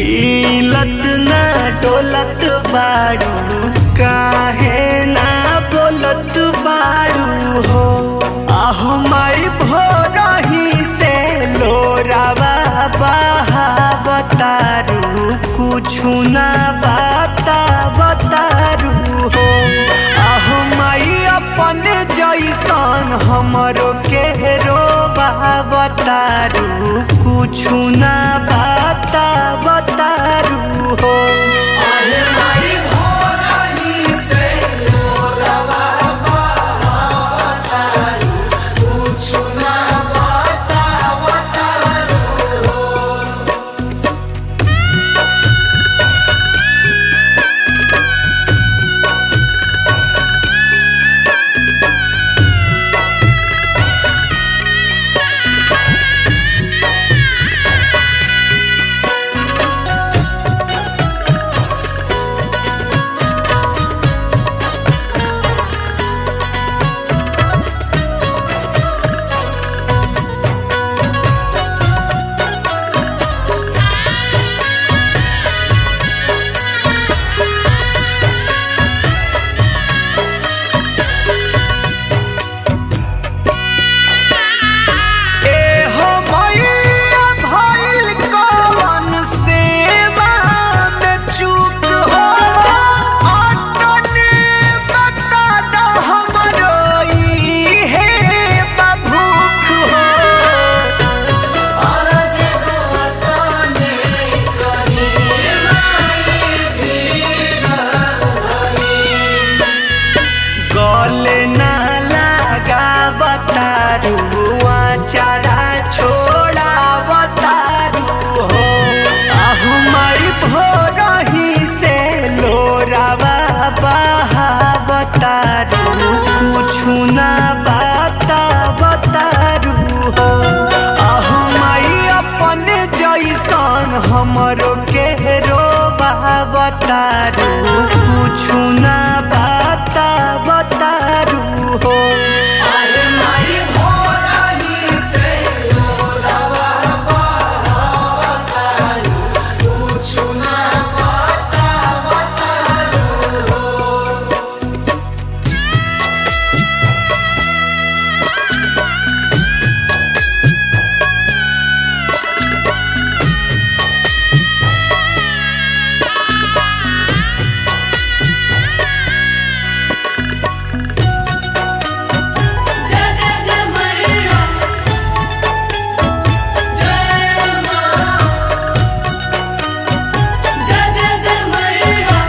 हिलत ना डोलत बारू काहे ना बोलत बारू हो आहो माई भोरही से लोरावा बहावतारू कुछु ना बाता बतारू हो आहो माई अपन जैसन हमरो के रोबा बतारू कुछु ना बाता बतारू हो अरे माई भोरही से लोरवा बहावतारू, कुछु ना बतावतारू हो। ए हो मैया भइल कवन सेवा में चूक हो अतने बता द हमरो इहे बभूख हो अरज गवतने करी माई भीड़ धरी। गले ना लगा बतारू आचारा छोड़ा बतारू हो आहू माई भोरही से लोरावा बहा बतारू कुछु ना बाता बतारू हो आहू माई अपन जैसन हमरो के रोबा बतारू कुछु ना बाता बतारू हो अरे माई भोरही से लोरवा बहावतारू, कुछु ना बतावतारू हो। जय जय जय मैया जय मां जय जय जय मैया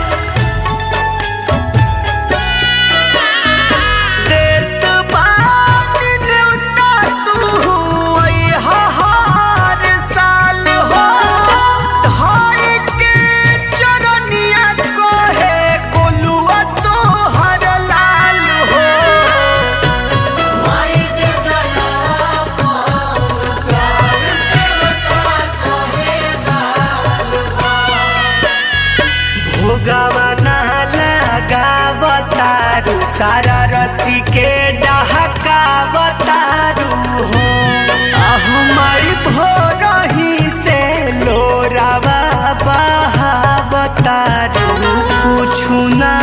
देत बानी न्योता तू अइहा हर साल हो धाई के चरनिया कहे गोलुआ तोहर लाल हो माई दे दया पान प्यार से बता कहे बाल भोगावा ना लगावतारू सारा रति के डहका बतारू हो आहू माई भोरही से लोरावा बहावतारू कुछु ना